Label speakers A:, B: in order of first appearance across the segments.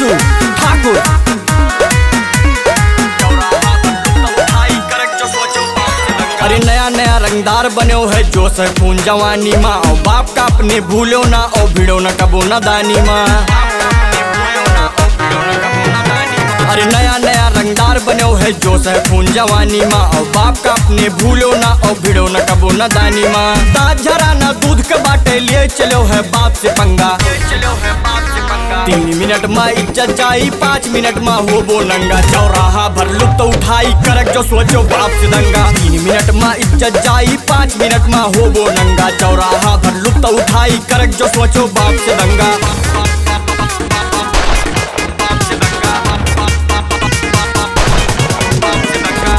A: अंशु ठाकुर अरे नया नया रंगदार बने है जो से खून जवानी माँ और बाप का अपने भूलो ना और भिड़ो ना कबो ना दानी माँ अरे नया नया रंगदार बने है जो से खून जवानी माँ और बाप का अपने भूलो ना और भिड़ो ना कबो ना दानी माँ दाँत झरा ना दूध के बाटे लिए चलो है बाप से पंगा चलो है बाप से पंगा तीन मिनट में इज्जत जाई पाँच मिनट में हो बो नंगा चौराहा भर लुप्त उठाई करक जो सोचो बाप से दंगा तीन मिनट में इज्जत जाई पाँच मिनट में हो बो नंगा चौराहा भर लुप्त उठाई करक जो सोचो बाप से दंगा बाप से दंगा बाप से दंगा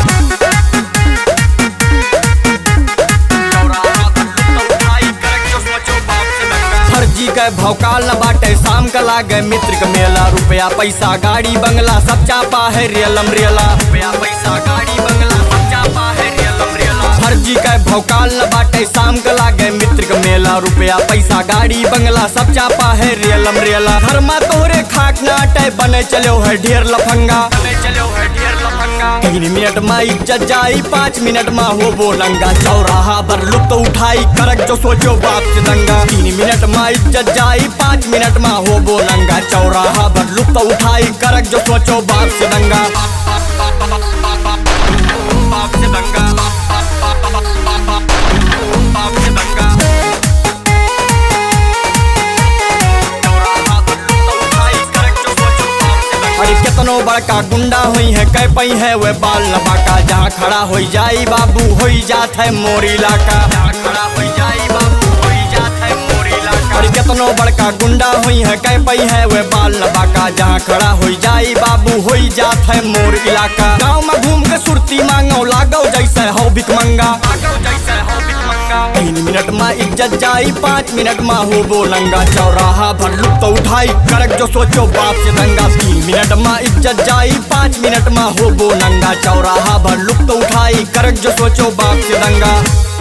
A: चौराहा भर लुप्त उठाई करक जो सोचो बाप से दंगा फर्जी के भौकाल न बाटे शाम का लागे मित्र के मेला रुपया पैसा गाड़ी बंगला सब चापा है रियलम रियला रुपया पैसा गाड़ी बंगला सब चापा है रियलम रियला फर्जी के भौकाल न बाटे शाम का लागे मित्र के मेला रुपया पैसा गाड़ी बंगला सब चापा है रियलम रियला धर्मा तोहरे खाक नाटे बने चलो है ढेर लफंगा बने चलो है ढेर लफंगा तीन मिनट में इज्जत जाई पाँच मिनट में हो बोलंगा चौराहा पर लुप्त उठाई करक जो सोचो बाप से दंगा तीन मिनट में इज्जत जाई पाँच मिनट में हो बोलंगा चौराहा पर लुप्त उठाई करक जो सोचो बाप से दंगा बाप से दंगा बाप से दंगा चौराहा पर लुप्त उठाई करक जो सोचो बाप से दंगा अरे कितनो बड़का गुंडा हुई है कह पई है वे बाल लबाका जहाँ खड़ा हो जाई बाबू हो जात है मोर इलाका जहाँ खड़ा हो जाई बाबू हो जात है मोर इलाका अरे कितनो बड़का गुंडा हुई है कह पई है वे बाल लबाका जहाँ खड़ा हो जाई बाबू हो जात है मोर इलाका गाँव में घूम के सुरती मांगो लागो जैसे हो भिक मंगा जैसे हो भिक मंगा तीन मिनट में इज्जत जाई पाँच मिनट में हो बोलंगा चौराहा भर लुप्त उठाई करक जो सोचो बाप से दंगा तीन मिनट में इज्जत जाई पाँच मिनट में हो बोलंगा चौराहा भर लुप्त उठाई करक जो सोचो बाप से दंगा